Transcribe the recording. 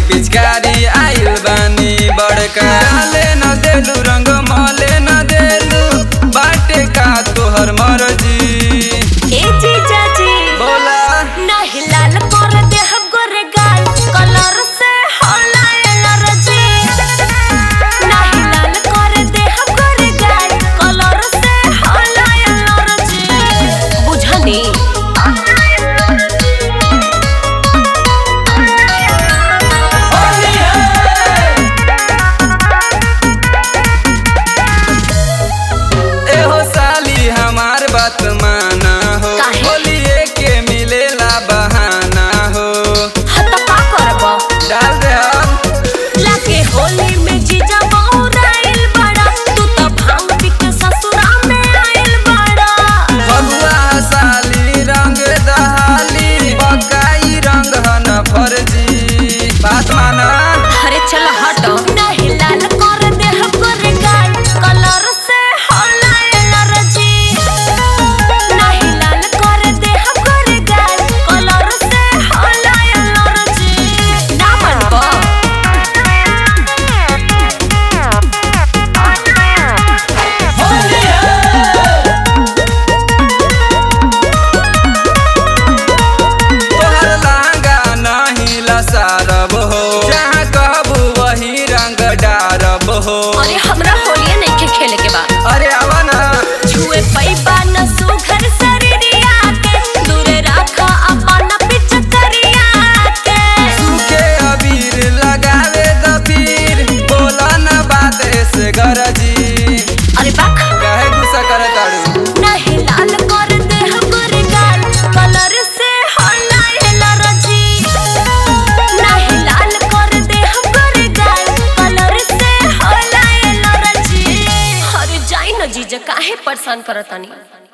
पिचकारी आइल बानी बड़का डाले न देलू रंग मले न देलू बाटे का तोहर मर्जी ए जीजा जी बोला नहीं लाल कर दे हम गोरे गाल कलर से होला एलर्जी नहीं लाल कर दे हम गोरे गाल कलर से होला एलर्जी बुझनी एहो साली हमार बात माना हो काहे? होलिए के मिलेला बहाना हो हत का करब डाल दे अब लागे होली में जीजा बहुराइल बड़ा तू तो भांग पी के ससुरा में आइल बड़ा फगुआ साली रंग दहाली बकाई रंग हन फर्जी बात माना अरे चल हट नहीं लाल कर दे हम गोरे गाल कलर से होला एलर्जी नहीं लाल कर दे हम गोरे गाल कलर से होला एलर्जी ना मनबो तोहर लहंगा नहीं लसारब हो जहाँ कहबू वही रंग डारब हो अरे हमरा होलिया नहीं के खेले के बा अरे आवा ना छुए पैबा न सुघर शरीरिया के दूरे रखा अपन पिचकरिया के सूखे अबीर लगावे दबीर बोला न बात से गरजी अरे बाक काहे गुस्सा करत ताड़ू नहीं लाल कर दे हमर गाल कलर से होला एलर्जी नहीं लाल कर दे हमर गाल कलर से होला एलर्जी अरे जाई न जीजा काहे परेशान करतानी